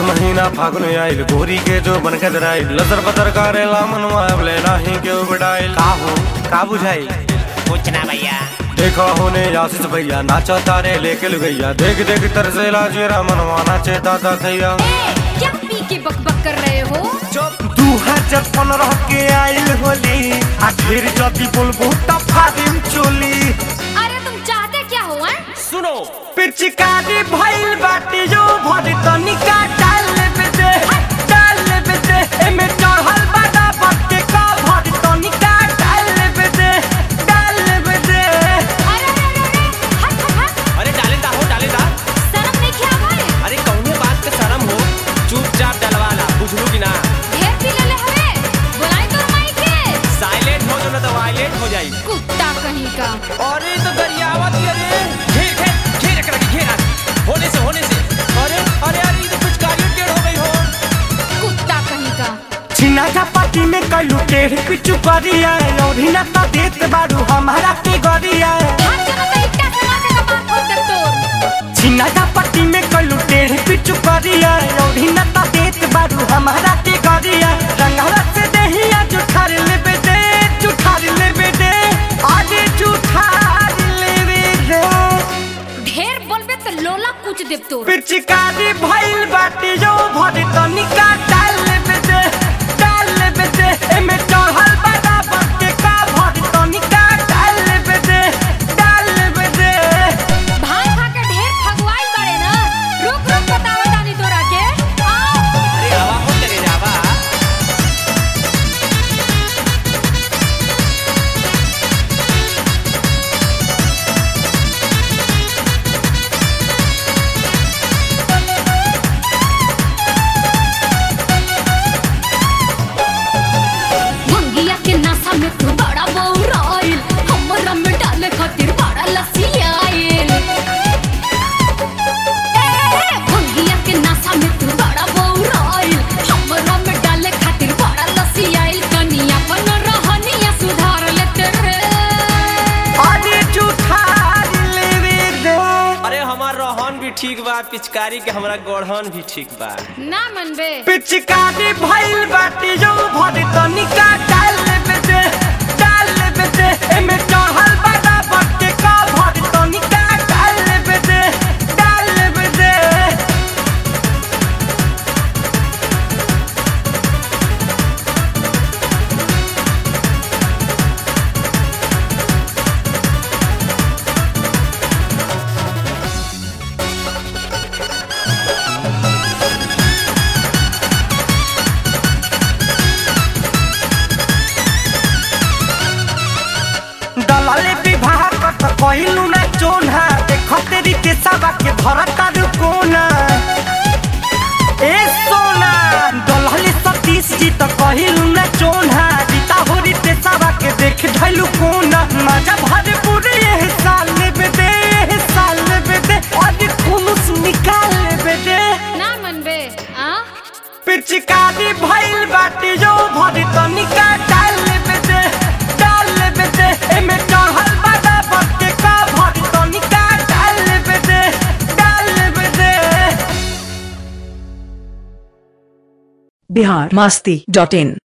महीना फागुन आइल गोरी के जो बन के दराइल लतर पतर करेला मनवा अबले नाही के उबडाइल का हो का बुझाई कुछ ना भैया देखो होने आशीष भैया नाचा तारे लेके लुगैया देख देख तरसेला जेरा मनवा नाचे दादा थैया ए, क्या पी के बकबक कर रहे हो दू हजार पंद्रह के आइल होली आखिर जदी बोलबो त फादिम चोली अरे तुम चाहते क्या हो हैं? सुनो पिचकारी भइल बाटी जो भरी तनिका डाल लेबे दे डाल लेबे दे एमे चढ़ल बाटा बट्टे का भरी तनिका डाल लेबे दे डाल लेबे दे अरे अरे अरे अरे, हट हट हट अरे डाले दा हो डाले दा शर्म नहीं किया भाई अरे कौने बात पे शर्म हो चुपचाप डलवाला बुझलू कि ना ढेर पी ले ले हवे बुलाई तो माई के साइलेंट हो जो ना तो वायलेंट हो जाई कुत्ता कहीं का अरे तो गरियावत ये रे घेर घेर घेर रख रखी घेर आज। होने से होने से अरे अरे अरे ये तो कुछ कार्य टेढ़ हो गई हो कुत्ता कहीं का छिना का पार्टी में कलू टेढ़ पिचु करिया और हिना त देत बारू हमारा के गरिया हाथ जमा तो इट्टा से मार के कपाट फोड़ दे तोर छिना का पार्टी में कलू टेढ़ पिचु करिया और हिना त देत बारू हमारा के गरिया रंगवा से दहिया जुठार लेबे दे जुठार लेबे दे आगे जुठार लेबे दे ढेर बोलबे तो लोला कुछ देव तोर पिचकारी भइल बाटी जो भरी तनिका डाल लेबे दे डाल लेबे दे एमे चढ़ल बाटा बट्टे का भरी तनिका डाल लेबे दे डाल लेबे दे भाई खा के ढेर फगवाइल बड़े ना रुक रुक बताओ दानी तोरा के आओ अरे आवा हो तेरे जावा मंगिया के नासा में तू बड़ा बौराइल हमरा में डाले खातिर बड़ा लसियाइल ए, मंगिया के नासा में तू बड़ा बौराइल हमरा में डाले खातिर बड़ा लसियाइल कनिया बन रहनिया सुधार लेते रे आगे जुठार लेबे दे अरे हमार रोहन भी ठीक बा पिचकारी के हमरा गोढ़न भी ठीक बा ना मनबे पिचकारी भइल बाटी जो भरी तनिका डाल लेबे दे डाल लेबे दे एमे चढ़ल बाटा बट्टे का भरी तनिका डाल लेबे दे डाल लेबे दे दलाले विवाह कत कहिलू ना चोना देख तेरी के सबा के भरत कोना ए सोना दलाले सतीश जी त कहिलू ना चोना रीता होरी ते सबा के देख धैलू कोना मजा भरे पूरे ये साल लेबे दे ये साल लेबे दे और खुलूस निकाल लेबे दे ना मनबे आ पिचकारी भइल बाटी जो भरी तनिका डाल लेबे दे डाल लेबे दे एमे चढ़ल बाटा बट्टे का भरी तनिका डाल लेबे दे डाल लेबे दे बिहार मस्ती डॉट इन